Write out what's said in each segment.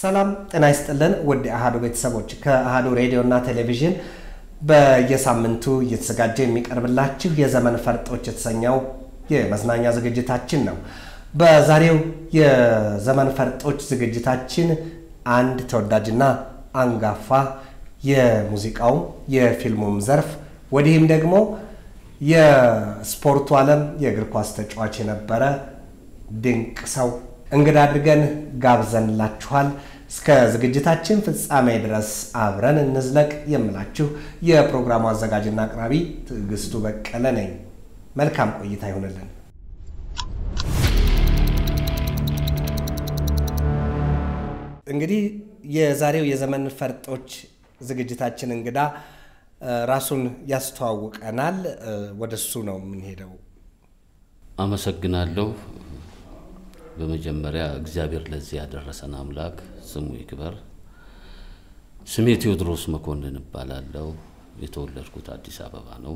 ሰላም ጤና ይስጥልን ውድ አሃዱ ቤተሰቦች ከአሃዱ ሬዲዮና ቴሌቪዥን በየሳምንቱ እየተዘጋጀ የሚቀርብላችሁ የዘመን ፈርጦች የተሰኘው የመዝናኛ ዝግጅታችን ነው። በዛሬው የዘመን ፈርጦች ዝግጅታችን አንድ ተወዳጅና አንጋፋ የሙዚቃውም የፊልሙም ዘርፍ ወዲህም ደግሞ የስፖርቱ ዓለም የእግር ኳስ ተጫዋች የነበረ ድንቅ ሰው እንግዳ አድርገን ጋብዘንላችኋል። እስከ ዝግጅታችን ፍጻሜ ድረስ አብረን እንዝለቅ የምላችሁ የፕሮግራሙ አዘጋጅና አቅራቢ ትዕግስቱ በቀለ ነኝ። መልካም ቆይታ ይሆንልን። እንግዲህ የዛሬው የዘመን ፈርጦች ዝግጅታችን እንግዳ ራሱን ያስተዋውቀናል። ወደ እሱ ነው የምንሄደው። አመሰግናለሁ። በመጀመሪያ እግዚአብሔር ለዚህ ያደረሰን አምላክ ስሙ ይክበር። ስሜ ቴዎድሮስ መኮንን እባላለሁ። የተወለድኩት አዲስ አበባ ነው።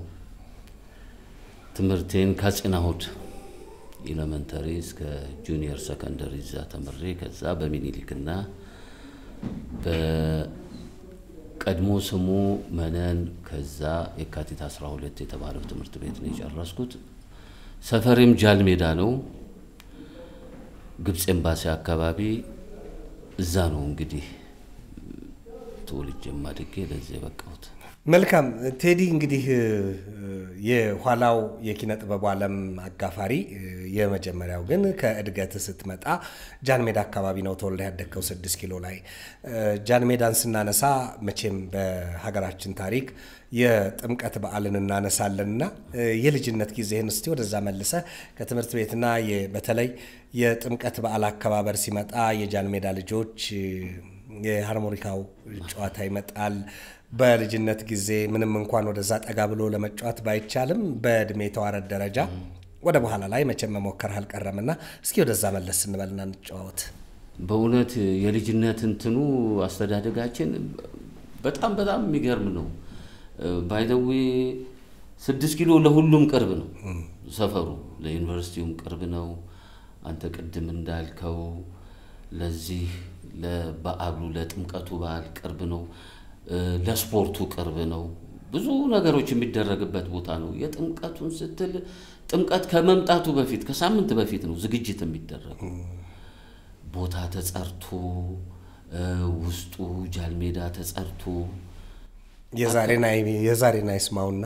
ትምህርቴን ከአፄ ናሁድ ኢለመንተሪ እስከ ጁኒየር ሰከንደሪ እዛ ተምሬ ከዛ በሚኒሊክና በቀድሞ ስሙ መነን ከዛ የካቲት 12 የተባለው ትምህርት ቤት ነው የጨረስኩት። ሰፈሬም ጃል ሜዳ ነው። ግብፅ ኤምባሲ አካባቢ እዛ ነው እንግዲህ ተወልጄ ማድጌ ለዚህ የበቃሁት። መልካም ቴዲ፣ እንግዲህ የኋላው የኪነ ጥበቡ ዓለም አጋፋሪ፣ የመጀመሪያው ግን ከእድገት ስትመጣ ጃን ሜዳ አካባቢ ነው ተወልደ ያደግከው፣ ስድስት ኪሎ ላይ። ጃን ሜዳን ስናነሳ መቼም በሀገራችን ታሪክ የጥምቀት በዓልን እናነሳለንና የልጅነት ጊዜህን እስቲ ወደዛ መልሰ ከትምህርት ቤትና በተለይ የጥምቀት በዓል አከባበር ሲመጣ የጃን ሜዳ ልጆች የሃርሞኒካው ጨዋታ ይመጣል። በልጅነት ጊዜ ምንም እንኳን ወደዛ ጠጋ ብሎ ለመጫወት ባይቻልም በእድሜ ተዋረድ ደረጃ ወደ በኋላ ላይ መቼም መሞከር አልቀረምና እስኪ ወደዛ መለስ ስንበልና እንጫወት። በእውነት የልጅነት እንትኑ አስተዳደጋችን በጣም በጣም የሚገርም ነው። ባይደዌ ስድስት ኪሎ ለሁሉም ቅርብ ነው። ሰፈሩ ለዩኒቨርሲቲውም ቅርብ ነው። አንተ ቅድም እንዳልከው ለዚህ ለበዓሉ ለጥምቀቱ በዓል ቅርብ ነው። ለስፖርቱ ቅርብ ነው። ብዙ ነገሮች የሚደረግበት ቦታ ነው። የጥምቀቱን ስትል ጥምቀት ከመምጣቱ በፊት ከሳምንት በፊት ነው ዝግጅት የሚደረገው። ቦታ ተጸርቶ ውስጡ ጃልሜዳ ተጸርቶ የዛሬን አይስማውና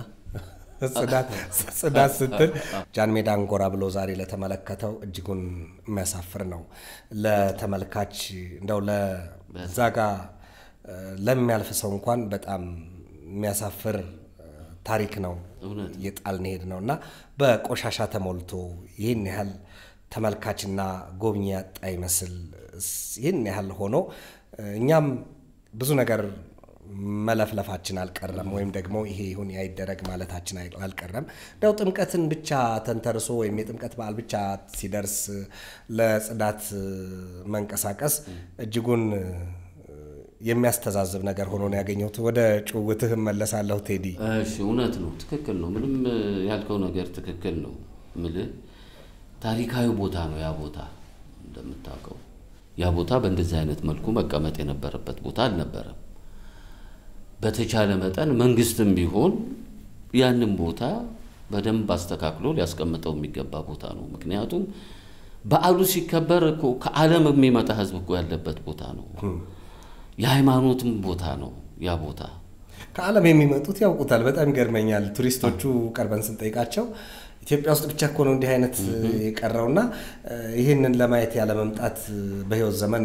ጽዳት ስትል ጃን ሜዳን ጎራ ብሎ ዛሬ ለተመለከተው እጅጉን የሚያሳፍር ነው። ለተመልካች እንደው ለዛ ጋ ለሚያልፍ ሰው እንኳን በጣም የሚያሳፍር ታሪክ ነው የጣልን ሄድ ነው እና በቆሻሻ ተሞልቶ ይህን ያህል ተመልካችና ጎብኚ ያጣ ይመስል ይህን ያህል ሆኖ እኛም ብዙ ነገር መለፍለፋችን አልቀረም፣ ወይም ደግሞ ይሄ ይሁን አይደረግ ማለታችን አልቀረም። እንደው ጥምቀትን ብቻ ተንተርሶ ወይም የጥምቀት በዓል ብቻ ሲደርስ ለጽዳት መንቀሳቀስ እጅጉን የሚያስተዛዝብ ነገር ሆኖ ነው ያገኘሁት። ወደ ጭውውትህ እመለሳለሁ ቴዲ። እሺ፣ እውነት ነው፣ ትክክል ነው። ምንም ያልከው ነገር ትክክል ነው። ምልህ ታሪካዊ ቦታ ነው ያ ቦታ እንደምታውቀው ያ ቦታ በእንደዚህ አይነት መልኩ መቀመጥ የነበረበት ቦታ አልነበረም። በተቻለ መጠን መንግስትም ቢሆን ያንን ቦታ በደንብ አስተካክሎ ሊያስቀምጠው የሚገባ ቦታ ነው። ምክንያቱም በዓሉ ሲከበር እኮ ከዓለም የሚመጣ ህዝብ እኮ ያለበት ቦታ ነው። የሃይማኖትም ቦታ ነው ያ ቦታ። ከዓለም የሚመጡት ያውቁታል። በጣም ይገርመኛል። ቱሪስቶቹ ቀርበን ስንጠይቃቸው ኢትዮጵያ ውስጥ ብቻ እኮ ነው እንዲህ አይነት የቀረውና ይህንን ለማየት ያለመምጣት በህይወት ዘመን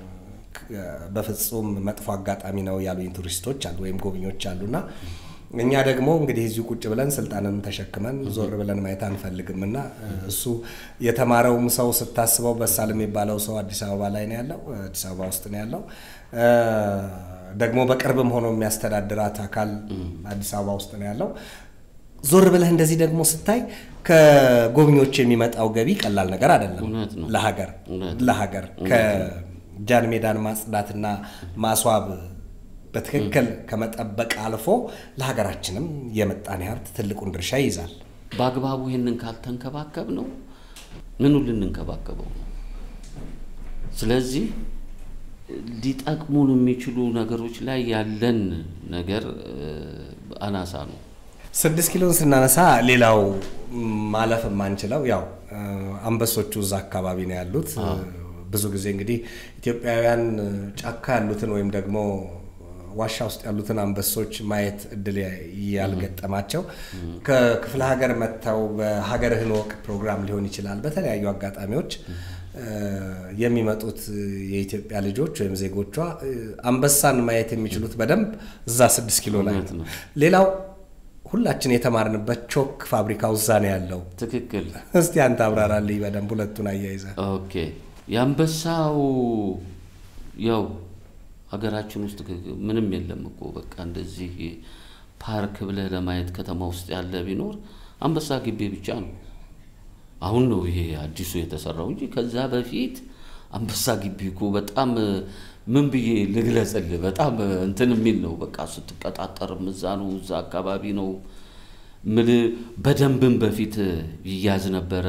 በፍጹም መጥፎ አጋጣሚ ነው ያሉኝ ቱሪስቶች አሉ ወይም ጎብኚዎች አሉና እኛ ደግሞ እንግዲህ እዚሁ ቁጭ ብለን ስልጣንን ተሸክመን ዞር ብለን ማየት አንፈልግም እና እሱ የተማረውም ሰው ስታስበው በሳል የሚባለው ሰው አዲስ አበባ ላይ ነው ያለው፣ አዲስ አበባ ውስጥ ነው ያለው። ደግሞ በቅርብም ሆኖ የሚያስተዳድራት አካል አዲስ አበባ ውስጥ ነው ያለው። ዞር ብለህ እንደዚህ ደግሞ ስታይ ከጎብኚዎች የሚመጣው ገቢ ቀላል ነገር አይደለም። ለሀገር ለሀገር ከጃን ሜዳን ማጽዳትና ማስዋብ በትክክል ከመጠበቅ አልፎ ለሀገራችንም የምጣኔ ሀብት ትልቁን ድርሻ ይይዛል። በአግባቡ ይህንን ካልተንከባከብ ነው ምኑ ልንንከባከበው ነው? ስለዚህ ሊጠቅሙን የሚችሉ ነገሮች ላይ ያለን ነገር አናሳ ነው። ስድስት ኪሎን ስናነሳ ሌላው ማለፍ የማንችለው ያው አንበሶቹ እዛ አካባቢ ነው ያሉት። ብዙ ጊዜ እንግዲህ ኢትዮጵያውያን ጫካ ያሉትን ወይም ደግሞ ዋሻ ውስጥ ያሉትን አንበሶች ማየት እድል ያልገጠማቸው ከክፍለ ሀገር መጥተው በሀገርህን ወቅ ፕሮግራም ሊሆን ይችላል በተለያዩ አጋጣሚዎች የሚመጡት የኢትዮጵያ ልጆች ወይም ዜጎቿ አንበሳን ማየት የሚችሉት በደንብ እዛ ስድስት ኪሎ ላይ ነው። ሌላው ሁላችን የተማርንበት ቾክ ፋብሪካው እዛ ነው ያለው። ትክክል። እስቲ አንተ አብራራልኝ በደንብ ሁለቱን አያይዘ። ኦኬ የአንበሳው ያው ሀገራችን ውስጥ ምንም የለም እኮ በቃ እንደዚህ ፓርክ ብለህ ለማየት ከተማ ውስጥ ያለ ቢኖር አንበሳ ግቢ ብቻ ነው። አሁን ነው ይሄ አዲሱ የተሰራው እንጂ ከዛ በፊት አንበሳ ግቢ እኮ በጣም ምን ብዬ ልግለጽልህ፣ በጣም እንትን የሚል ነው። በቃ ስትቀጣጠርም እዛ ነው፣ እዛ አካባቢ ነው ምል በደንብም በፊት ይያዝ ነበረ።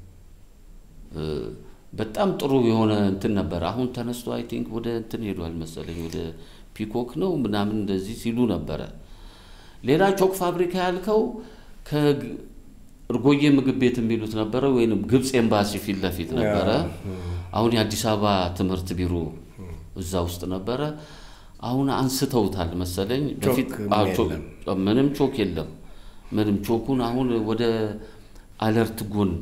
በጣም ጥሩ የሆነ እንትን ነበረ። አሁን ተነስቶ አይ ቲንክ ወደ እንትን ሄዷል መሰለኝ ወደ ፒኮክ ነው ምናምን እንደዚህ ሲሉ ነበረ። ሌላ ቾክ ፋብሪካ ያልከው ከእርጎዬ ምግብ ቤት የሚሉት ነበረ፣ ወይም ግብፅ ኤምባሲ ፊት ለፊት ነበረ። አሁን የአዲስ አበባ ትምህርት ቢሮ እዛ ውስጥ ነበረ። አሁን አንስተውታል መሰለኝ። በፊት ምንም ቾክ የለም። ምንም ቾኩን አሁን ወደ አለርት ጎን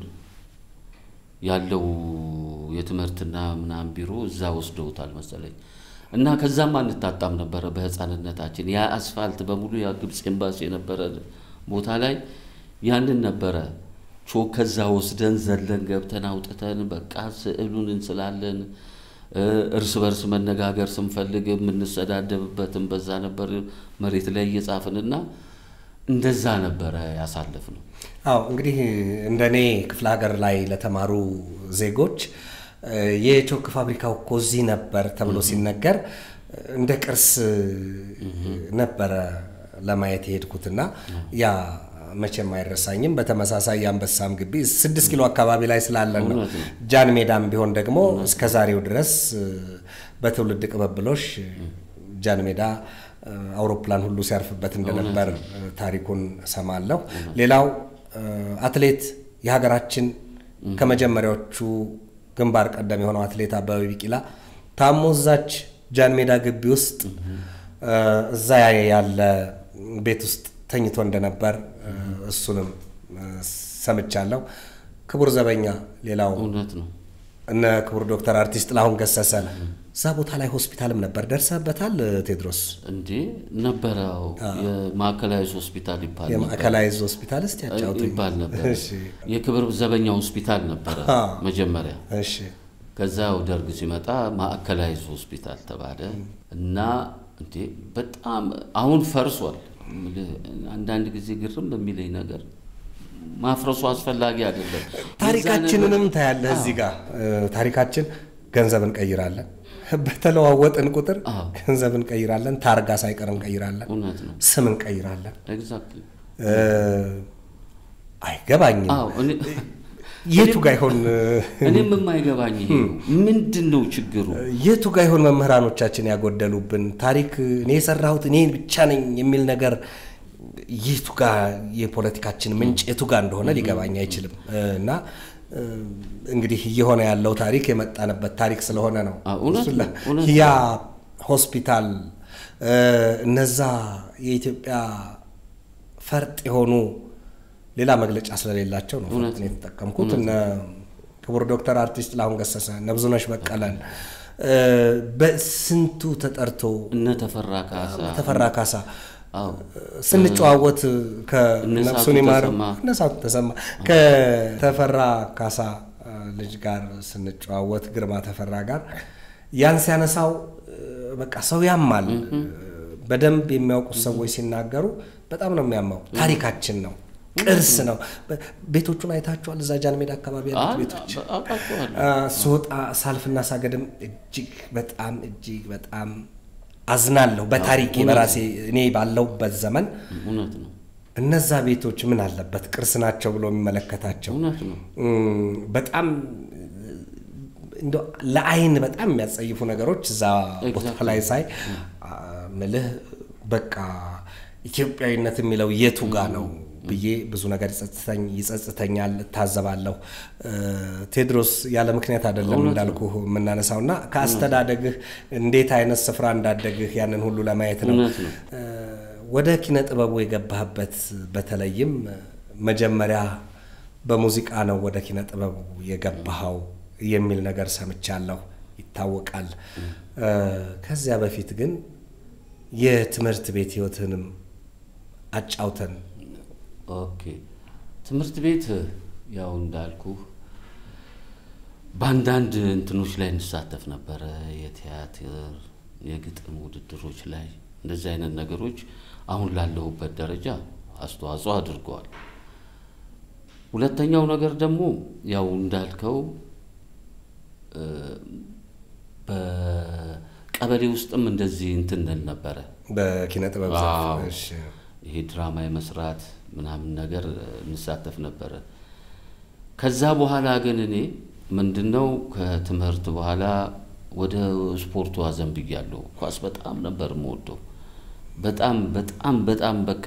ያለው የትምህርትና ምናምን ቢሮ እዛ ወስደውታል መሰለኝ። እና ከዛም አንታጣም ነበረ በህፃንነታችን። ያ አስፋልት በሙሉ ያ ግብፅ ኤምባሲ የነበረ ቦታ ላይ ያንን ነበረ ቾክ ከዛ ወስደን ዘለን ገብተን አውጥተን በቃ ስዕሉን እንስላለን። እርስ በርስ መነጋገር ስንፈልግ የምንሰዳደብበትም በዛ ነበር መሬት ላይ እየጻፍንና እንደዛ ነበረ ያሳለፍ ነው። አዎ እንግዲህ እንደኔ ክፍለ ሀገር ላይ ለተማሩ ዜጎች የቾክ ፋብሪካው እኮ እዚህ ነበር ተብሎ ሲነገር እንደ ቅርስ ነበረ ለማየት የሄድኩትና ያ መቼም አይረሳኝም። በተመሳሳይ የአንበሳም ግቢ ስድስት ኪሎ አካባቢ ላይ ስላለን ነው። ጃን ሜዳም ቢሆን ደግሞ እስከ ዛሬው ድረስ በትውልድ ቅብብሎሽ ጃን ሜዳ አውሮፕላን ሁሉ ሲያርፍበት እንደነበር ታሪኩን ሰማለሁ። ሌላው አትሌት የሀገራችን ከመጀመሪያዎቹ ግንባር ቀደም የሆነው አትሌት አበበ ቢቂላ ታሞ እዛች ጃን ሜዳ ግቢ ውስጥ እዛ ያለ ቤት ውስጥ ተኝቶ እንደነበር እሱንም ሰምቻለሁ። ክቡር ዘበኛ ሌላው እውነት ነው። እነ ክቡር ዶክተር አርቲስት ጥላሁን ገሰሰ እዛ ቦታ ላይ ሆስፒታልም ነበር። ደርሰበታል ቴድሮስ? እንዴ ነበረው። የማዕከላዊ ሆስፒታል ይባል ነበር የማዕከላዊ ሆስፒታል እስቲ ያጫውቱኝ ይባል ነበር። እሺ፣ የክብር ዘበኛ ሆስፒታል ነበረ መጀመሪያ። እሺ፣ ከዛው ደርግ ሲመጣ ማዕከላዊ ሆስፒታል ተባለ እና እንዴ በጣም አሁን ፈርሷል። አንዳንድ ጊዜ ግርም በሚለኝ ነገር ማፍረሱ አስፈላጊ አይደለም። ታሪካችንንም ታያለህ እዚህ ጋር ታሪካችን ገንዘብ እንቀይራለን። በተለዋወጥን ቁጥር ገንዘብ እንቀይራለን። ታርጋ ሳይቀር እንቀይራለን። እውነት ነው። ስም እንቀይራለን። ኤግዛክትሊ። አይገባኝም። አዎ እኔ የቱ ጋ ይሆን እኔም የማይገባኝ ይሄ ነው። ምንድን ነው ችግሩ? የቱ ጋ ይሆን መምህራኖቻችን ያጎደሉብን? ታሪክ እኔ የሰራሁት እኔ ብቻ ነኝ የሚል ነገር የቱ ጋ የፖለቲካችን ምንጭ የቱ ጋ እንደሆነ ሊገባኝ አይችልም። እና እንግዲህ እየሆነ ያለው ታሪክ የመጣንበት ታሪክ ስለሆነ ነው። እውነት እሱን ላ- ነው፣ እውነት ያ ሆስፒታል እነዛ የኢትዮጵያ ፈርጥ የሆኑ ሌላ መግለጫ ስለሌላቸው ነው እውነት ፈርጥ ነው የተጠቀምኩት። እነ ክቡር ዶክተር አርቲስት ጥላሁን ገሰሰ እነ ብዙነሽ በቀለን በስንቱ ተጠርቶ እነ ተፈራ ካሳ ተፈራ ካሳ አዎ ስንጨዋወት እነ ከነፍሱን ሳቱ ይማረው ተሰማ። እነ ሳቱ ተሰማ ከተፈራ ካሳ ልጅ ጋር ስንጨዋወት ግርማ ተፈራ ጋር ያን ሲያነሳው በቃ ሰው ያማል። በደንብ የሚያውቁት ሰዎች ሲናገሩ በጣም ነው የሚያማው። ታሪካችን ነው፣ ቅርስ ነው። ቤቶቹን አይታችኋል? እዛ ጃን ሜዳ አካባቢ ያሉት ቤቶች አውቃቸዋለሁ። ስወጣ ሳልፍና ሳገድም እጅግ በጣም እጅግ በጣም አዝናለሁ። በታሪኬ በራሴ እኔ ባለሁበት ዘመን እውነት ነው፣ እነዛ ቤቶች ምን አለበት ቅርስ ናቸው ብሎ የሚመለከታቸው እውነት ነው። እም፣ በጣም እንደው ለአይን በጣም የሚያጸይፉ ነገሮች እዛ ቦታ ላይ ሳይ አ፣ ምልህ በቃ ኢትዮጵያዊነት የሚለው የቱ ጋ ነው ብዬ ብዙ ነገር ይጸጽተኝ ይጸጽተኛል፣ እታዘባለሁ። እ፣ ቴዎድሮስ ያለ ምክንያት አይደለም እንዳልኩ የምናነሳው እና ከአስተዳደግህ እንዴት አይነት ስፍራ እንዳደግህ ያንን ሁሉ ለማየት ነው። እውነት ነው። እ፣ ወደ ኪነ ጥበቡ የገባህበት በተለይም መጀመሪያ በሙዚቃ ነው ወደ ኪነ ጥበቡ የገባኸው የሚል ነገር ሰምቻለሁ፣ ይታወቃል። እ፣ ከዚያ በፊት ግን የትምህርት ቤት ህይወትህንም አጫውተን። ኦኬ ትምህርት ቤት ያው እንዳልኩ በአንዳንድ እንትኖች ላይ እንሳተፍ ነበረ። የቲያትር፣ የግጥም ውድድሮች ላይ እንደዚህ አይነት ነገሮች አሁን ላለሁበት ደረጃ አስተዋጽኦ አድርገዋል። ሁለተኛው ነገር ደግሞ ያው እንዳልከው እ፣ በቀበሌ ውስጥም እንደዚህ እንትን እንል ነበረ በኪነ ጥበብ ዘርፍ አዎ። እሺ። ይሄ ድራማ የመስራት ምናምን ነገር እንሳተፍ ነበረ። ከዛ በኋላ ግን እኔ ምንድነው ከትምህርት በኋላ ወደ ስፖርቱ አዘንብያለሁ። ኳስ በጣም ነበር የምወደው። በጣም በጣም በጣም በቃ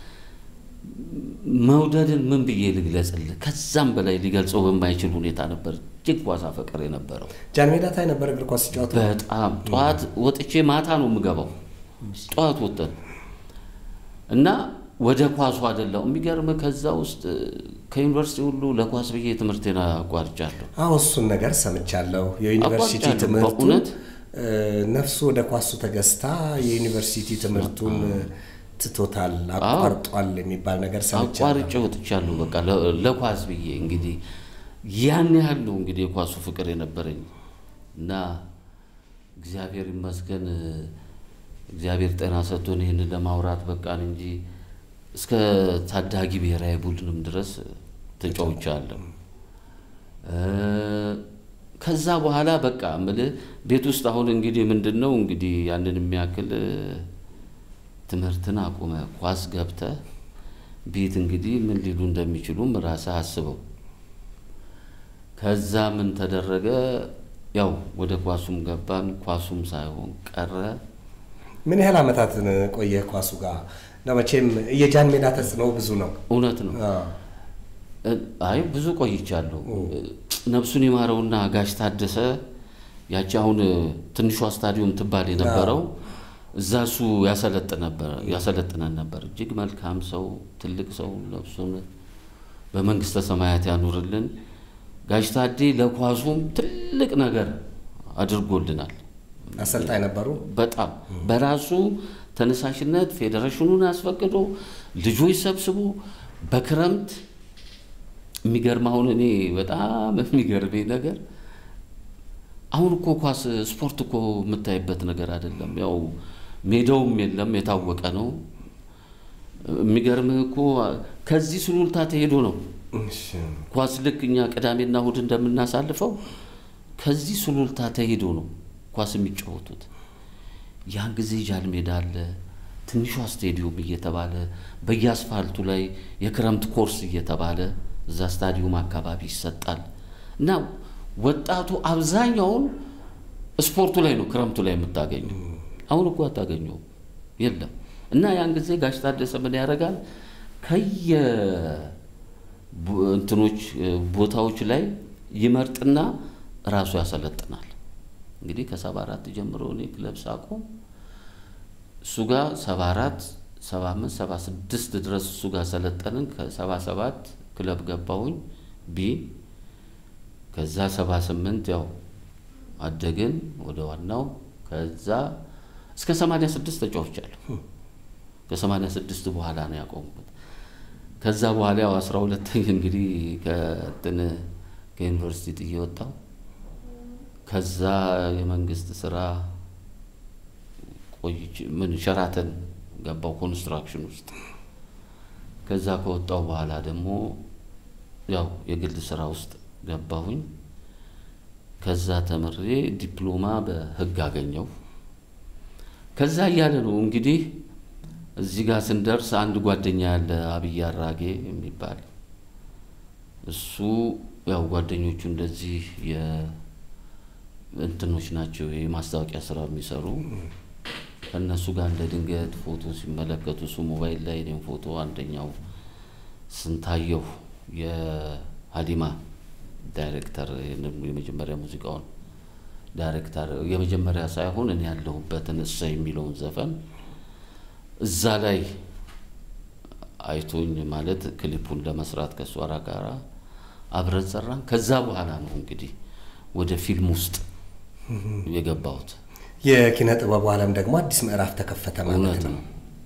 መውደድን ምን ብዬ ልግለጽልህ? ከዛም በላይ ሊገልጸው በማይችል ሁኔታ ነበር እጅግ ኳስ አፈቀር የነበረው። ጃን ሜዳ ታይ ነበር እግር ኳስ ሲጫወቱ። በጣም ጠዋት ወጥቼ ማታ ነው የምገባው። ጠዋት ወጥተን እና ወደ ኳሱ አይደለም የሚገርም። ከዛ ውስጥ ከዩኒቨርሲቲ ሁሉ ለኳስ ብዬ ትምህርቴን አቋርጫለሁ። አዎ እሱን ነገር ሰምቻለሁ። የዩኒቨርሲቲ አቋርጫለሁ። ትምህርቱን በእውነት? እ፣ ነፍሱ ወደ ኳሱ ተገዝታ የዩኒቨርሲቲ ትምህርቱን ትቶታል፣ አቋርጧል የሚባል ነገር ሰምቻለሁ። አቋርጬ ወጥቻለሁ። በቃ ለ- ለኳስ ብዬ እንግዲህ ያን ያህል ነው እንግዲህ የኳሱ ፍቅር የነበረኝ እና እግዚአብሔር ይመስገን እግዚአብሔር ጤና ሰጥቶን ይህንን ለማውራት በቃን እንጂ እስከ ታዳጊ ብሔራዊ ቡድንም ድረስ ተጫውቻለሁ። እ፣ ከዛ በኋላ በቃ እምልህ ቤት ውስጥ አሁን እንግዲህ ምንድን ነው እንግዲህ ያንን የሚያክል እ፣ ትምህርትን አቁመ ኳስ ገብተ ቤት እንግዲህ ምን ሊሉ እንደሚችሉም ራስህ አስበው። ከዛ ምን ተደረገ? ያው ወደ ኳሱም ገባን። ኳሱም ሳይሆን ቀረ። ምን ያህል ዓመታትን ቆየህ ኳሱ ጋር? እና መቼም የጃን ሜዳ ተጽዕኖ ብዙ ነው። እውነት ነው። አዎ። አይ ብዙ ቆይቻለሁ። ነፍሱን ይማረውና ጋሽ ታደሰ ያቺ አሁን ትንሿ ስታዲየም ትባል የነበረው እዛ እሱ ያሰለጥን ነበር ያሰለጥነን ነበር። እጅግ መልካም ሰው፣ ትልቅ ሰው፣ ነፍሱን በመንግስተ ሰማያት ያኑርልን። ጋሽ ታዴ ለኳሱም ትልቅ ነገር አድርጎልናል። አሰልጣኝ ነበሩ። በጣም በራሱ ተነሳሽነት ፌዴሬሽኑን አስፈቅዶ ልጆች ሰብስቦ በክረምት የሚገርም አሁን እኔ በጣም የሚገርመኝ ነገር አሁን እኮ ኳስ ስፖርት እኮ የምታይበት ነገር አይደለም። ያው ሜዳውም የለም የታወቀ ነው። የሚገርምህ እኮ ከዚህ ሱሉልታ ተሄዶ ነው እሺ። ኳስ ልክ እኛ ቅዳሜና እሁድ እንደምናሳልፈው ከዚህ ሱሉልታ ተሄዶ ነው ኳስ የሚጫወቱት። ያን ጊዜ ጃን ሜዳ አለ፣ ትንሿ ስቴዲዮም እየተባለ በየአስፋልቱ ላይ የክረምት ኮርስ እየተባለ እዛ ስታዲዮም አካባቢ ይሰጣል እና ወጣቱ አብዛኛውን ስፖርቱ ላይ ነው ክረምቱ ላይ የምታገኘው። አሁን እኮ አታገኘውም፣ የለም። እና ያን ጊዜ ጋሽ ታደሰ ምን ያደርጋል ከየ ቡ- እንትኖች እ፣ ቦታዎች ላይ ይመርጥና ራሱ ያሰለጥናል። እንግዲህ ከሰባ አራት ጀምሮ እኔ ክለብ ሳቆም እሱ ጋር ሰባ አራት ሰባ አምስት ሰባ ስድስት ድረስ እሱ ጋር ሰለጠንን። ከሰባ ሰባት ክለብ ገባሁኝ ቢ ከዛ ሰባ ስምንት ያው አደግን ወደ ዋናው ከዛ እስከ ሰማንያ ስድስት ተጫውቻለሁ። ከሰማንያ ስድስት በኋላ ነው ያቆምኩት። ከዛ በኋላ ያው አስራ ሁለተኛ እንግዲህ ከእንትን ከዩኒቨርሲቲ ጥዬ ወጣሁ። ከዛ የመንግስት ስራ ቆይቼ ምን ሸራተን ገባው ኮንስትራክሽን ውስጥ። ከዛ ከወጣው በኋላ ደግሞ ያው የግል ስራ ውስጥ ገባሁኝ። ከዛ ተምሬ ዲፕሎማ በህግ አገኘው። ከዛ እያለ ነው እንግዲህ እዚህ ጋር ስንደርስ አንድ ጓደኛ ያለ አብይ አራጌ የሚባል እሱ ያው ጓደኞቹ እንደዚህ እንትኖች ናቸው የማስታወቂያ ስራ የሚሰሩ ከእነሱ ጋር እንደ ድንገት ፎቶ ሲመለከቱ እሱ ሞባይል ላይ እኔም ፎቶ አንደኛው ስንታየሁ የሀዲማ ዳይሬክተር የመጀመሪያ ሙዚቃውን ዳይሬክተር የመጀመሪያ ሳይሆን እኔ ያለሁበትን እሰይ የሚለውን ዘፈን እዛ ላይ አይቶኝ ማለት ክሊፑን ለመስራት ከእሷ ጋር አብረን ሰራን። ከዛ በኋላ ነው እንግዲህ ወደ ፊልም ውስጥ የገባሁት። የኪነ ጥበቡ ዓለም ደግሞ አዲስ ምዕራፍ ተከፈተ ማለት እውነት ነው። ነው።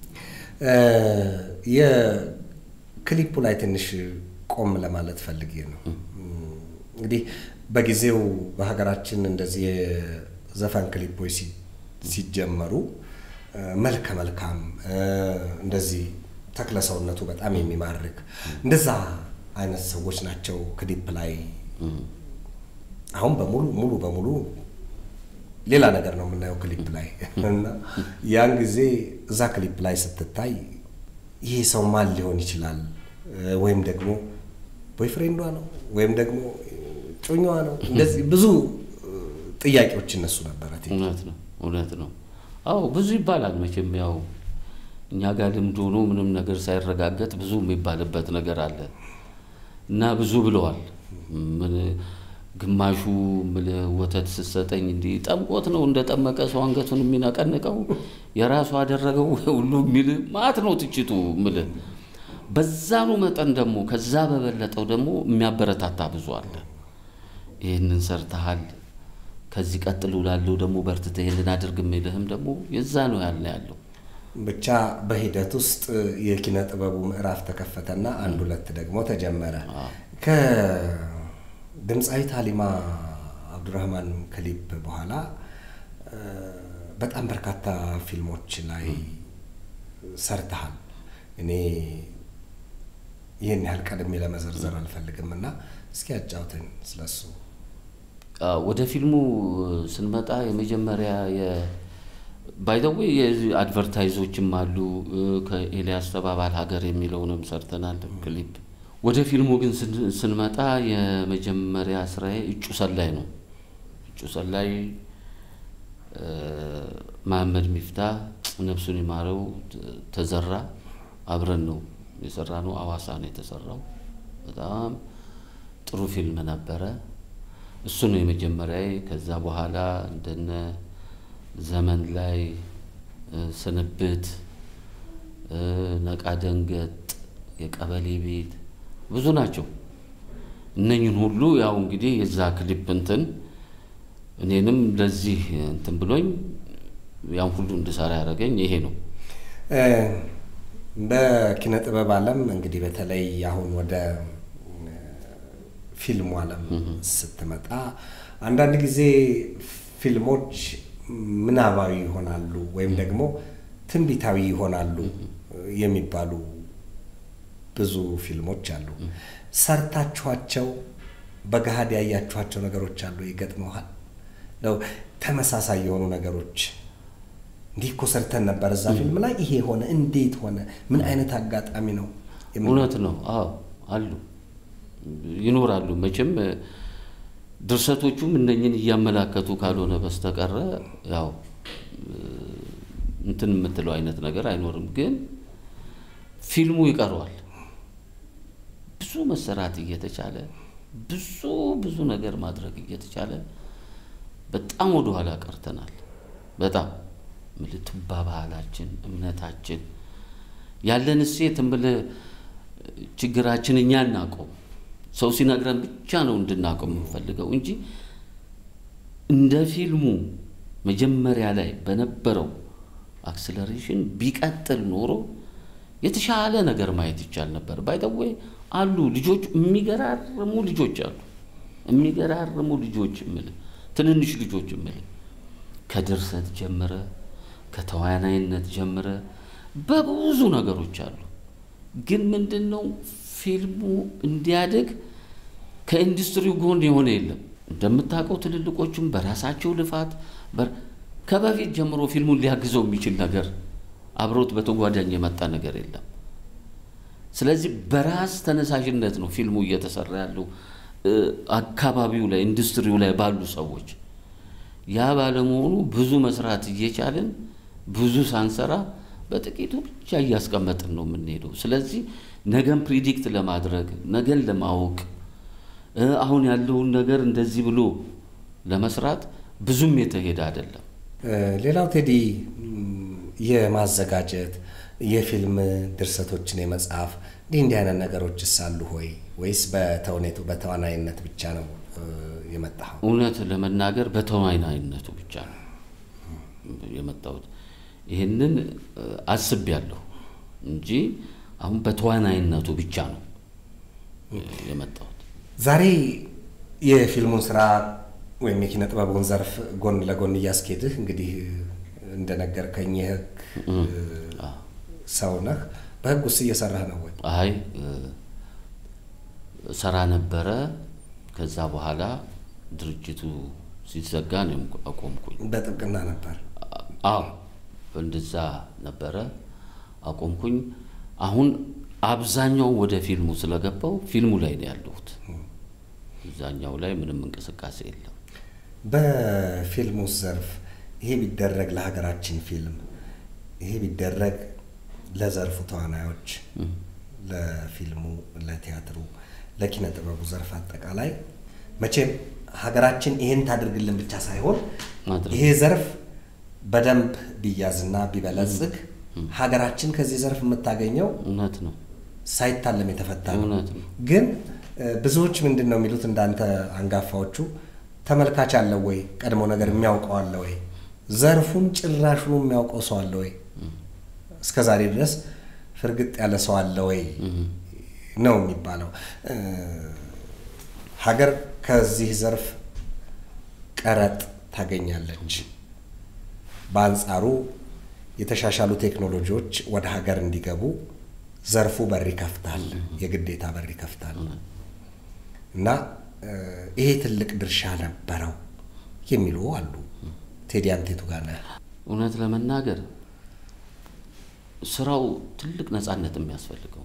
የክሊፑ ላይ ትንሽ ቆም ለማለት ፈልጌ ነው። እንግዲህ በጊዜው በሀገራችን እንደዚህ የዘፈን ክሊፖች ሲ- ሲጀመሩ እ፣ መልከ መልካም እ፣ እንደዚህ ተክለ ሰውነቱ በጣም የሚማርክ እንደዛ አይነት ሰዎች ናቸው ክሊፕ ላይ አሁን በሙሉ ሙሉ በሙሉ ሌላ ነገር ነው የምናየው ክሊፕ ላይ እና ያን ጊዜ እዛ ክሊፕ ላይ ስትታይ ይሄ ሰው ማን ሊሆን ይችላል እ፣ ወይም ደግሞ ቦይፍሬንዷ ነው ወይም ደግሞ ጮኛዋ ነው እንደዚህ ብዙ እ፣ ጥያቄዎች እነሱ ነበረ እውነት ነው፣ እውነት ነው። አዎ ብዙ ይባላል መቼም ያው እኛ ጋር ልምድ ሆኖ ምንም ነገር ሳይረጋገጥ ብዙ የሚባልበት ነገር አለ እና ብዙ ብለዋል። ምን ግማሹ ምልህ ወተት ስትሰጠኝ እንዲህ ጠምቆት ነው እንደ ጠመቀ ሰው አንገቱን የሚነቀንቀው የራሱ አደረገው ሁሉ የሚል ማት ነው ትችቱ ምልህ። በዛኑ መጠን ደግሞ ከዛ በበለጠው ደግሞ የሚያበረታታ ብዙ አለ። ይህንን ሰርተሃል ከዚህ ቀጥሎ ላለው ደግሞ በርትተህ ይህንን አድርግ የሚልህም ደግሞ የዛ ነው ያለ ያለው። ብቻ በሂደት ውስጥ የኪነ ጥበቡ ምዕራፍ ተከፈተና አንድ ሁለት ደግሞ ተጀመረ። ከድምፃዊት ሀሊማ አብዱራህማን ክሊፕ በኋላ እ፣ በጣም በርካታ ፊልሞች ላይ ሰርተሃል። እኔ ይህን ያህል ቀድሜ ለመዘርዘር አልፈልግም እና እስኪ ያጫውተን ስለሱ። አዎ፣ ወደ ፊልሙ ስንመጣ የመጀመሪያ ባይደዌ የአድቨርታይዞችም አሉ። እ፣ ከኤልያስ ተባባል ሀገር የሚለውንም ሰርተናል ክሊፕ። ወደ ፊልሙ ግን ስን- ስንመጣ የመጀመሪያ ስራዬ እጩ ሰላይ ነው። እጩ ሰላይ እ፣ መሐመድ ሚፍታ ነፍሱን ይማረው ተ- ተዘራ አብረን ነው የሰራ ነው። አዋሳ ነው የተሰራው። በጣም ጥሩ ፊልም ነበረ። እሱ ነው የመጀመሪያ። ከዛ በኋላ እንደነ ዘመን ላይ እ፣ ስንብት፣ እ፣ ነቃ ደንገጥ፣ የቀበሌ ቤት ብዙ ናቸው። እነኝን ሁሉ ያው እንግዲህ የዛ ክሊፕ እንትን እኔንም ለዚህ እንትን ብሎኝ ያን ሁሉ እንድሰራ ያደረገኝ ይሄ ነው። እ፣ በኪነ ጥበብ ዓለም እንግዲህ በተለይ አሁን ወደ እ፣ ፊልሙ ዓለም ስትመጣ አንዳንድ ጊዜ ፊልሞች ምናባዊ ይሆናሉ ወይም ደግሞ ትንቢታዊ ይሆናሉ የሚባሉ ብዙ ፊልሞች አሉ። ሰርታችኋቸው በገሃድ ያያችኋቸው ነገሮች አሉ ይገጥመዋል ነው ተመሳሳይ የሆኑ ነገሮች እንዲህ እኮ ሰርተን ነበር እዛ ፊልም ላይ ይሄ ሆነ፣ እንዴት ሆነ፣ ምን አይነት አጋጣሚ ነው? የምን- እውነት ነው። አዎ አሉ ይኖራሉ። መቼም እ፣ ድርሰቶቹም እነኝን እያመላከቱ ካልሆነ በስተቀረ ያው እ፣ እንትን የምትለው አይነት ነገር አይኖርም። ግን ፊልሙ ይቀረዋል። ብዙ መሰራት እየተቻለ ብዙ ብዙ ነገር ማድረግ እየተቻለ በጣም ወደኋላ ቀርተናል። በጣም ምልህ ቱባ ባህላችን፣ እምነታችን ያለን እሴት እምልህ ችግራችን እኛ እናውቀው ሰው ሲነግረን ብቻ ነው እንድናውቀው የምንፈልገው እንጂ እንደ ፊልሙ መጀመሪያ ላይ በነበረው አክስለሬሽን ቢቀጥል ኖሮ የተሻለ ነገር ማየት ይቻል ነበር። ባይተወይ አሉ ልጆች የሚገራርሙ ልጆች አሉ የሚገራርሙ ልጆች እምልህ ትንንሽ ልጆች እምልህ ከድርሰት ጀምረ ከተዋናይነት ጀምረ በብዙ ነገሮች አሉ። ግን ምንድን ነው ፊልሙ እንዲያድግ ከኢንዱስትሪው ጎን የሆነ የለም። እንደምታውቀው ትልልቆቹም በራሳቸው ልፋት በር- ከበፊት ጀምሮ ፊልሙን ሊያግዘው የሚችል ነገር አብሮት በተጓዳኝ የመጣ ነገር የለም። ስለዚህ በራስ ተነሳሽነት ነው ፊልሙ እየተሰራ ያለው እ፣ አካባቢው ላይ ኢንዱስትሪው ላይ ባሉ ሰዎች ያ ባለመሆኑ ብዙ መስራት እየቻልን ብዙ ሳንሰራ በጥቂቱ ብቻ እያስቀመጥን ነው የምንሄደው። ስለዚህ ነገን ፕሪዲክት ለማድረግ ነገን ለማወቅ አሁን ያለውን ነገር እንደዚህ ብሎ ለመስራት ብዙም የተሄደ አይደለም። ሌላው ቴዲ የማዘጋጀት የፊልም ድርሰቶችን የመጻፍ እንዲህ እንዲህ አይነት ነገሮችስ አሉ ሆይ ወይስ በተውኔቱ በተዋናይነት ብቻ ነው የመጣኸው? እውነት ለመናገር በተዋናይነቱ ብቻ ነው የመጣሁት። ይህንን አስቤያለሁ እንጂ አሁን በተዋናይነቱ ብቻ ነው የመጣሁት። ዛሬ የፊልሙን ስራ ወይም የኪነ ጥበቡን ዘርፍ ጎን ለጎን እያስኬድህ እንግዲህ እንደነገርከኝ የህግ ሰው ነህ። በህግ ውስጥ እየሰራህ ነው ወይ? አይ ሰራ ነበረ። ከዛ በኋላ ድርጅቱ ሲዘጋ ነው አቆምኩኝ። በጥብቅና ነበር? አዎ እንደዛ ነበረ፣ አቆምኩኝ። አሁን አብዛኛው ወደ ፊልሙ ስለገባው ፊልሙ ላይ ነው ያለሁት። እዛኛው ላይ ምንም እንቅስቃሴ የለም። በፊልሙ ዘርፍ ይሄ ቢደረግ ለሀገራችን ፊልም ይሄ ቢደረግ ለዘርፉ ተዋናዮች፣ ለፊልሙ፣ ለቲያትሩ፣ ለኪነ ጥበቡ ዘርፍ አጠቃላይ መቼም ሀገራችን ይሄን ታድርግልን ብቻ ሳይሆን ይሄ ዘርፍ በደንብ ቢያዝና ቢበለጽግ ሀገራችን ከዚህ ዘርፍ የምታገኘው እውነት ነው ሳይታለም የተፈታ ነው። እውነት ነው። ግን ብዙዎች ምንድን ነው የሚሉት እንዳንተ አንጋፋዎቹ ተመልካች አለው ወይ? ቀድሞ ነገር የሚያውቀው አለ ወይ? ዘርፉን ጭራሹኑ የሚያውቀው ሰው አለ ወይ? እስከ ዛሬ ድረስ ፍርግጥ ያለ ሰው አለ ወይ ነው የሚባለው። ሀገር ከዚህ ዘርፍ ቀረጥ ታገኛለች። በአንጻሩ የተሻሻሉ ቴክኖሎጂዎች ወደ ሀገር እንዲገቡ ዘርፉ በር ይከፍታል፣ የግዴታ በር ይከፍታል እና ይሄ ትልቅ ድርሻ ነበረው የሚሉ አሉ። ቴዲ አንተ የቱ ጋር ነህ? እውነት ለመናገር ስራው ትልቅ ነፃነት የሚያስፈልገው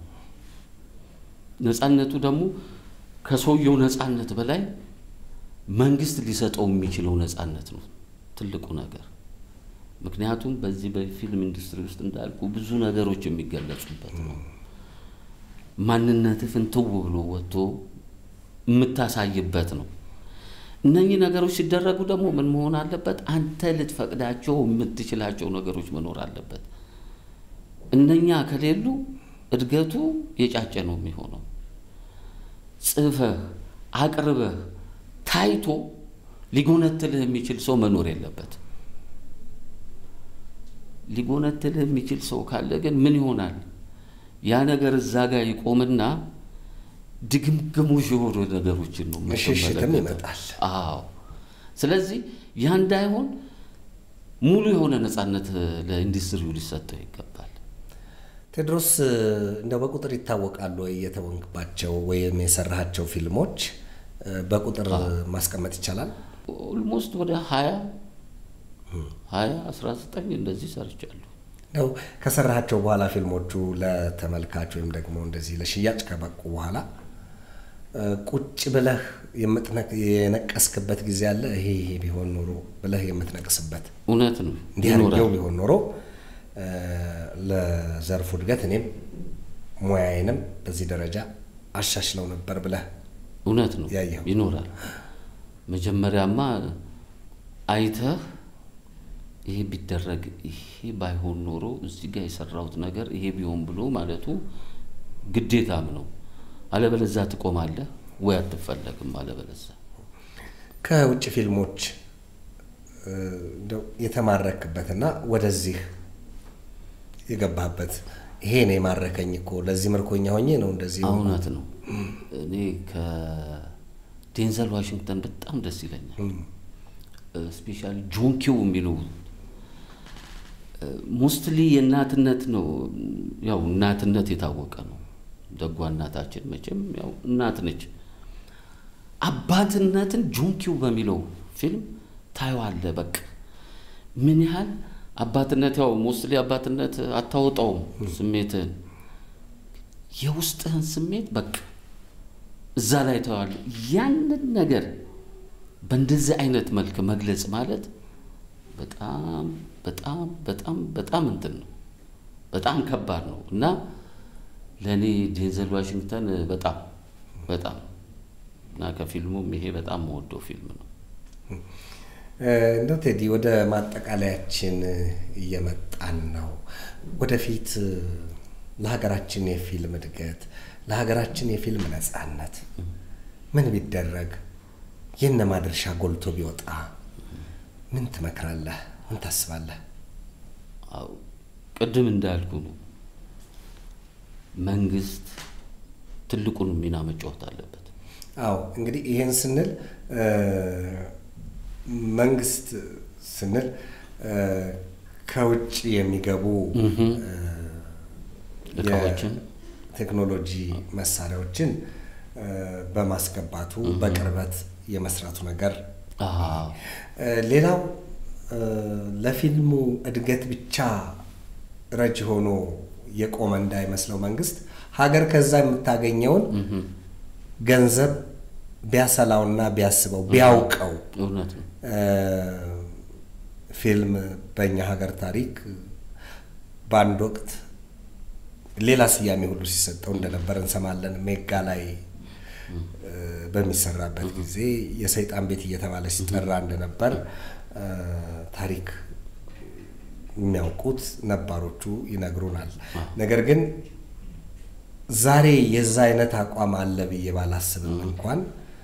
ነፃነቱ ደግሞ ከሰውየው ነፃነት በላይ መንግስት ሊሰጠው የሚችለው ነፃነት ነው ትልቁ ነገር። ምክንያቱም በዚህ በፊልም ኢንዱስትሪ ውስጥ እንዳልኩ ብዙ ነገሮች የሚገለጹበት ነው። ማንነትህ ፍንትው ብሎ ወጥቶ የምታሳይበት ነው። እነኚህ ነገሮች ሲደረጉ ደግሞ ምን መሆን አለበት? አንተ ልትፈቅዳቸው የምትችላቸው ነገሮች መኖር አለበት። እነኛ ከሌሉ እድገቱ የጫጨ ነው የሚሆነው። ጽፈህ አቅርበህ ታይቶ ሊጎነትልህ የሚችል ሰው መኖር የለበት። ሊጎነትልህ የሚችል ሰው ካለ ግን ምን ይሆናል? ያ ነገር እዛ ጋር ይቆምና ድግምግሞሽ የሆኑ ነገሮችን ነው ሽሽትም የምትመለከተው። ይመጣል። አዎ። ስለዚህ ያ እንዳይሆን ሙሉ የሆነ ነፃነት ለኢንዱስትሪው ሊሰጠው ይገባል። ቴዎድሮስ እንደው በቁጥር ይታወቃሉ ወይ የተወንክባቸው ወይም የሰራሃቸው ፊልሞች በቁጥር ማስቀመጥ ይቻላል? ኦልሞስት ወደ ሀያ ሀያ አስራ ዘጠኝ እንደዚህ ሰርቻለሁ። ነው ከሰራሃቸው በኋላ ፊልሞቹ ለተመልካች ወይም ደግሞ እንደዚህ ለሽያጭ ከበቁ በኋላ ቁጭ ብለህ የምትነቅ የነቀስክበት ጊዜ አለ? ይሄ ይሄ ቢሆን ኖሮ ብለህ የምትነቅስበት እውነት ነው እንዲህ አድርጌው ቢሆን ኖሮ ለዘርፉ እድገት እኔም ሙያዬንም በዚህ ደረጃ አሻሽለው ነበር ብለህ እውነት ነው ያየኸው? ይኖራል። መጀመሪያማ አይተህ ይሄ ቢደረግ ይሄ ባይሆን ኖሮ እዚህ ጋር የሰራሁት ነገር ይሄ ቢሆን ብሎ ማለቱ ግዴታም ነው። አለበለዛ ትቆማለህ ወይ አትፈለግም። አለበለዛ ከውጭ ፊልሞች እንደው የተማረክበትና ወደዚህ የገባህበት ይሄ ነው የማረከኝ እኮ ለዚህ ምርኮኛ ሆኜ ነው እንደዚህ እውነት ነው። እኔ ከዴንዘል ዋሽንግተን በጣም ደስ ይለኛል። ስፔሻሊ ጆን ኪው የሚለው ሞስትሊ የእናትነት ነው። ያው እናትነት የታወቀ ነው። ደጓ እናታችን መቼም ያው እናት ነች። አባትነትን ጆን ኪው በሚለው ፊልም ታየዋለህ። በቃ ምን ያህል አባትነት ያው ሞስትሊ አባትነት አታወጣውም ስሜትህን፣ የውስጥህን ስሜት በቃ እዛ ላይ ታየዋለህ። ያንን ነገር በእንደዚህ አይነት መልክ መግለጽ ማለት በጣም በጣም በጣም በጣም እንትን ነው፣ በጣም ከባድ ነው እና ለእኔ ዴንዘል ዋሽንግተን በጣም በጣም እና ከፊልሙም ይሄ በጣም መወደው ፊልም ነው። እንደው ቴዲ ወደ ማጠቃለያችን እየመጣን ነው። ወደፊት ለሀገራችን የፊልም እድገት፣ ለሀገራችን የፊልም ነጻነት ምን ቢደረግ የእነማ ድርሻ ጎልቶ ቢወጣ ምን ትመክራለህ? ምን ታስባለህ? አዎ ቅድም እንዳልኩ ነው። መንግስት ትልቁን ሚና መጫወት አለበት። አዎ እንግዲህ ይሄን ስንል መንግስት ስንል ከውጭ የሚገቡ እቃዎችን ቴክኖሎጂ መሳሪያዎችን በማስገባቱ በቅርበት የመስራቱ ነገር አዎ ሌላው ለፊልሙ እድገት ብቻ ረጅ ሆኖ የቆመ እንዳይመስለው መንግስት ሀገር ከዛ የምታገኘውን ገንዘብ ቢያሰላውና ቢያስበው ቢያውቀው እውነት ነው። ፊልም በእኛ ሀገር ታሪክ በአንድ ወቅት ሌላ ስያሜ ሁሉ ሲሰጠው እንደነበር እንሰማለን። ሜጋ ላይ በሚሰራበት ጊዜ የሰይጣን ቤት እየተባለ ሲጠራ እንደነበር ታሪክ የሚያውቁት ነባሮቹ ይነግሩናል። ነገር ግን ዛሬ የዛ አይነት አቋም አለ ብዬ ባላስብም እንኳን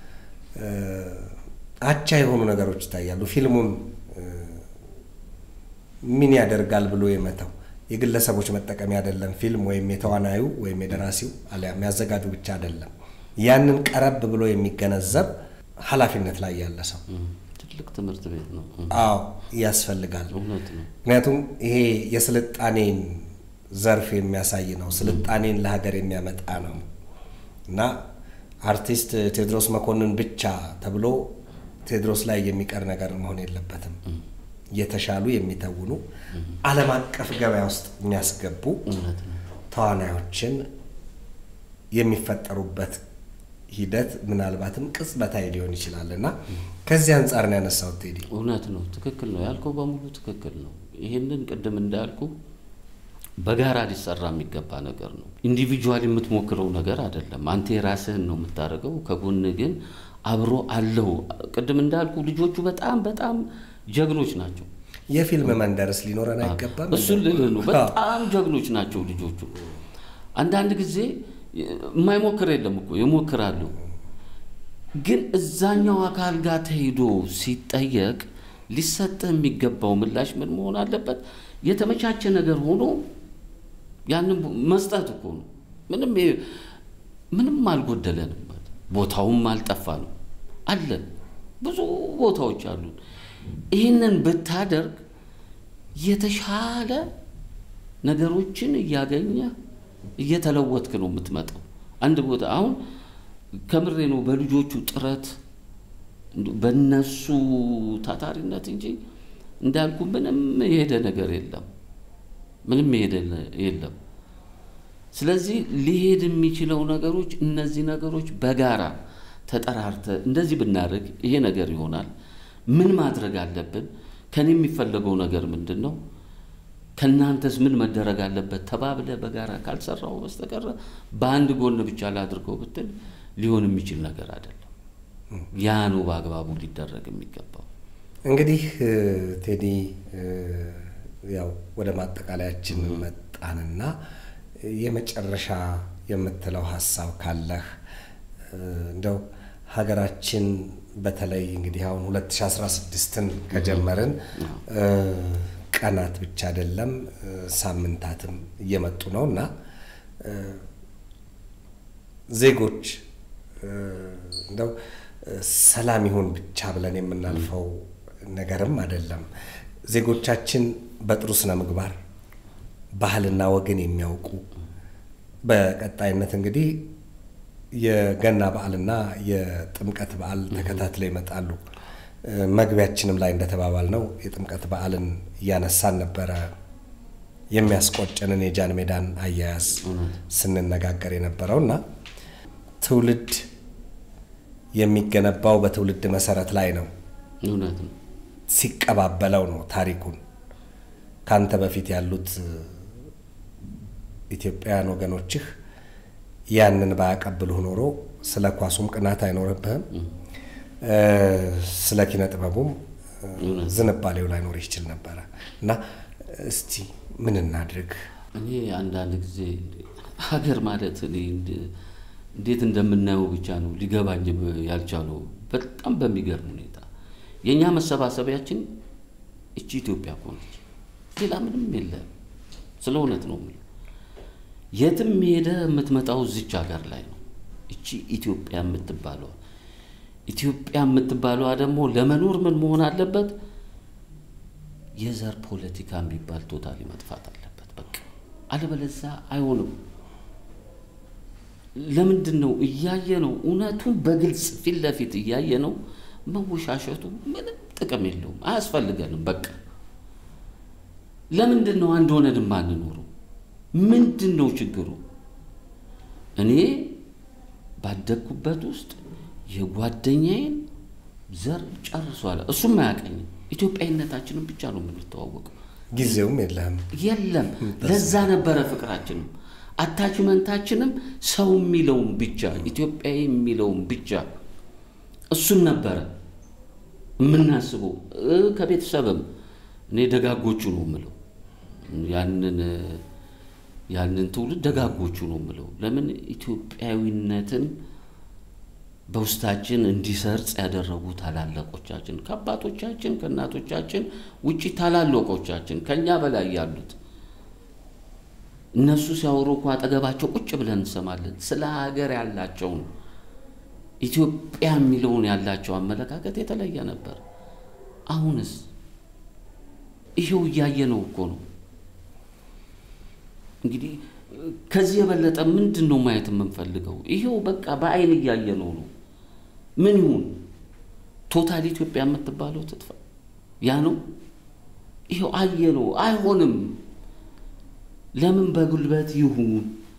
አቻ የሆኑ ነገሮች ይታያሉ። ፊልሙን ምን ያደርጋል ብሎ የመተው የግለሰቦች መጠቀሚያ አይደለም። ፊልም ወይም የተዋናዩ ወይም የደራሲው አሊያም ያዘጋጁ ብቻ አይደለም። ያንን ቀረብ ብሎ የሚገነዘብ ኃላፊነት ላይ ያለ ሰው ትልቅ ትምህርት ቤት ነው። አዎ ያስፈልጋል። እውነት ነው። ምክንያቱም ይሄ የስልጣኔን ዘርፍ የሚያሳይ ነው። ስልጣኔን ለሀገር የሚያመጣ ነው እና አርቲስት ቴዎድሮስ መኮንን ብቻ ተብሎ ቴዎድሮስ ላይ የሚቀር ነገር መሆን የለበትም። እየተሻሉ የሚተውኑ ዓለም አቀፍ ገበያ ውስጥ የሚያስገቡ እውነት ነው። ተዋናዮችን የሚፈጠሩበት ሂደት ምናልባትም ቅጽበታዊ ሊሆን ይችላል እና ከዚህ አንጻር ነው ያነሳሁት ቴዲ። እውነት ነው። ትክክል ነው ያልከው በሙሉ ትክክል ነው። ይህንን ቅድም እንዳልኩ በጋራ ሊሰራ የሚገባ ነገር ነው። ኢንዲቪጁዋል የምትሞክረው ነገር አይደለም። አንተ የራስህን ነው የምታደርገው። ከጎን ግን አብሮ አለው። ቅድም እንዳልኩ ልጆቹ በጣም በጣም ጀግኖች ናቸው። የፊልም መንደርስ ሊኖረን አይገባም? እሱን ልልህ ነው። በጣም ጀግኖች ናቸው ልጆቹ። አንዳንድ ጊዜ የማይሞክር የለም እኮ ይሞክራሉ። ግን እዛኛው አካል ጋር ተሄዶ ሲጠየቅ ሊሰጥህ የሚገባው ምላሽ ምን መሆን አለበት? የተመቻቸ ነገር ሆኖ ያንን መስጠት እኮ ነው። ምንም ምንም አልጎደለንም። ቦታውም አልጠፋ ነው አለን። ብዙ ቦታዎች አሉን። ይህንን ብታደርግ የተሻለ ነገሮችን እያገኘ እየተለወጥክ ነው የምትመጣው። አንድ ቦታ አሁን ከምሬ ነው በልጆቹ ጥረት በነሱ ታታሪነት እንጂ እንዳልኩ ምንም የሄደ ነገር የለም። ምንም የሄደ የለም። ስለዚህ ሊሄድ የሚችለው ነገሮች እነዚህ ነገሮች በጋራ ተጠራርተ እንደዚህ ብናደርግ ይሄ ነገር ይሆናል። ምን ማድረግ አለብን? ከኔ የሚፈለገው ነገር ምንድን ነው? ከእናንተስ ምን መደረግ አለበት? ተባብለ በጋራ ካልሰራው በስተቀረ በአንድ ጎን ብቻ ላድርገው ብትል ሊሆን የሚችል ነገር አይደለም። ያ ነው በአግባቡ ሊደረግ የሚገባው። እንግዲህ ቴዲ ያው ወደ ማጠቃለያችን መጣንና የመጨረሻ የምትለው ሀሳብ ካለህ እንደው ሀገራችን በተለይ እንግዲህ አሁን 2016ን ከጀመርን ቀናት ብቻ አይደለም ሳምንታትም እየመጡ ነው እና ዜጎች እንደው ሰላም ይሁን ብቻ ብለን የምናልፈው ነገርም አይደለም። ዜጎቻችን በጥሩ ስነ ምግባር ባህልና ወግን የሚያውቁ በቀጣይነት እንግዲህ የገና በዓልና የጥምቀት በዓል ተከታትለው ይመጣሉ። መግቢያችንም ላይ እንደተባባል ነው የጥምቀት በዓልን እያነሳን ነበረ የሚያስቆጨንን የጃን ሜዳን አያያዝ ስንነጋገር የነበረው እና ትውልድ የሚገነባው በትውልድ መሰረት ላይ ነው። እውነት ነው። ሲቀባበለው ነው ታሪኩን። ካንተ በፊት ያሉት ኢትዮጵያውያን ወገኖችህ ያንን ባያቀብሉህ ኖሮ ስለ ኳሱም ቅናት አይኖርብህም፣ ስለ ኪነ ጥበቡም ዝንባሌው ላይኖር ይችል ነበረ እና እስቲ ምን እናድርግ? እኔ አንዳንድ ጊዜ ሀገር ማለት እኔ እንዴት እንደምናየው ብቻ ነው ሊገባኝ ያልቻለው። በጣም በሚገርም ሁኔታ የእኛ መሰባሰቢያችን እቺ ኢትዮጵያ እኮ ነች። ሌላ ምንም የለም። ስለ እውነት ነው የምልህ። የትም ሄደ የምትመጣው እዚች ሀገር ላይ ነው። እቺ ኢትዮጵያ የምትባለዋ ኢትዮጵያ የምትባለዋ ደግሞ ለመኖር ምን መሆን አለበት? የዘር ፖለቲካ የሚባል ቶታሊ መጥፋት አለበት። በቃ አለበለዛ አይሆንም። ለምንድን ነው እያየ ነው እውነቱን በግልጽ ፊት ለፊት እያየ ነው መወሻሸቱ ምንም ጥቅም የለውም፣ አያስፈልገንም። በቃ ለምንድን ነው አንድ ሆነን የማንኖረው? ምንድን ነው ችግሩ? እኔ ባደግኩበት ውስጥ የጓደኛዬን ዘር ጨርሷል። እሱም አያውቀኝም። ኢትዮጵያዊነታችንን ብቻ ነው የምንተዋወቀው። ጊዜውም የለህም። የለም ለዛ ነበረ ፍቅራችንም አታችመንታችንም ሰው የሚለውን ብቻ ኢትዮጵያዊ የሚለውን ብቻ እሱን ነበረ የምናስበው። ከቤተሰብም እኔ ደጋጎቹ ነው የምለው ያንን ያንን ትውልድ ደጋጎቹ ነው የምለው። ለምን ኢትዮጵያዊነትን በውስጣችን እንዲሰርጽ ያደረጉ ታላላቆቻችን ከአባቶቻችን ከእናቶቻችን ውጭ ታላላቆቻችን ከእኛ በላይ ያሉት እነሱ ሲያወሩ እኮ አጠገባቸው ቁጭ ብለን እንሰማለን። ስለ ሀገር ያላቸውን ኢትዮጵያ የሚለውን ያላቸው አመለካከት የተለየ ነበር። አሁንስ ይሄው እያየ ነው እኮ ነው። እንግዲህ ከዚህ የበለጠ ምንድን ነው ማየት የምንፈልገው? ይሄው በቃ በአይን እያየ ነው ነው። ምን ይሁን ቶታል ኢትዮጵያ የምትባለው ትጥፋ? ያ ነው ይሄው አየ ነው። አይሆንም። ለምን በጉልበት ይሁን?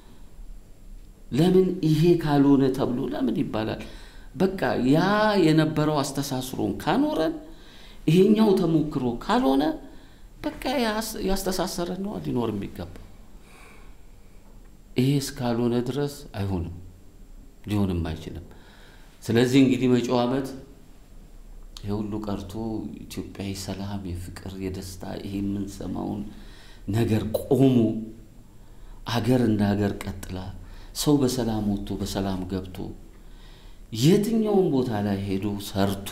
ለምን ይሄ ካልሆነ ተብሎ ለምን ይባላል? በቃ ያ የነበረው አስተሳስሮን ካኖረን ይሄኛው ተሞክሮ ካልሆነ በቃ ያስተሳሰረን ነው ሊኖር የሚገባ ይሄ እስካልሆነ ድረስ አይሆንም፣ ሊሆንም አይችልም። ስለዚህ እንግዲህ መጪው ዓመት ይሄ ሁሉ ቀርቶ ኢትዮጵያዊ ሰላም፣ የፍቅር፣ የደስታ ይሄ የምንሰማውን ነገር ቆሞ አገር እንደ ሀገር ቀጥላ ሰው በሰላም ወጥቶ በሰላም ገብቶ የትኛውን ቦታ ላይ ሄዶ ሰርቶ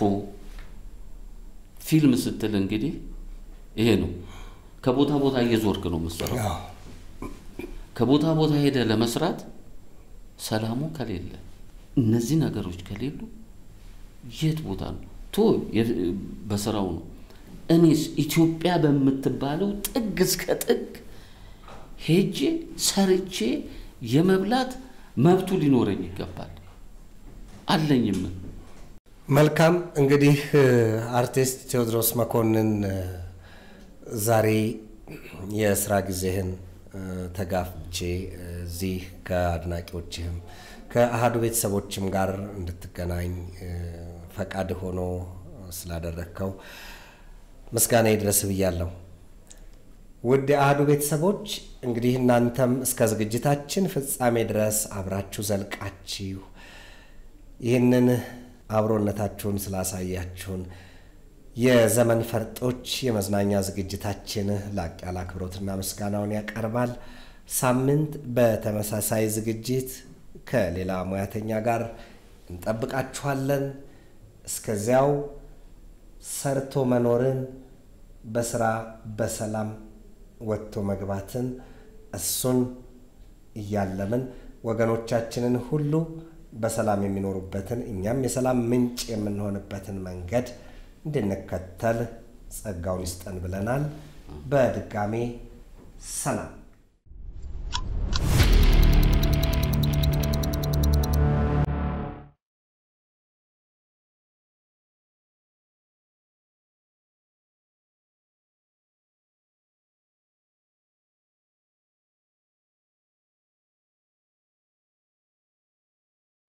ፊልም ስትል እንግዲህ ይሄ ነው። ከቦታ ቦታ እየዞርክ ነው የምትሰራው። ከቦታ ቦታ ሄደ ለመስራት ሰላሙ ከሌለ እነዚህ ነገሮች ከሌሉ የት ቦታ ነው ቶ በስራው ነው። እኔስ ኢትዮጵያ በምትባለው ጥግ እስከ ጥግ ሄጄ ሰርቼ የመብላት መብቱ ሊኖረኝ ይገባል። አለኝም። መልካም እንግዲህ አርቲስት ቴዎድሮስ መኮንን ዛሬ የስራ ጊዜህን ተጋፍቼ እዚህ ከአድናቂዎችህም ከአህዱ ቤተሰቦችም ጋር እንድትገናኝ ፈቃድ ሆኖ ስላደረግከው ምስጋና ይድረስ ብያለሁ። ውድ የአህዱ ቤተሰቦች እንግዲህ እናንተም እስከ ዝግጅታችን ፍጻሜ ድረስ አብራችሁ ዘልቃችሁ ይህንን አብሮነታችሁን ስላሳያችሁን የዘመን ፈርጦች የመዝናኛ ዝግጅታችን ላቅ ያለ አክብሮትና ምስጋናውን ያቀርባል። ሳምንት በተመሳሳይ ዝግጅት ከሌላ ሙያተኛ ጋር እንጠብቃችኋለን። እስከዚያው ሰርቶ መኖርን፣ በስራ በሰላም ወጥቶ መግባትን እሱን እያለምን ወገኖቻችንን ሁሉ በሰላም የሚኖሩበትን እኛም የሰላም ምንጭ የምንሆንበትን መንገድ እንድንከተል ጸጋውን ይስጠን ብለናል። በድጋሜ ሰላም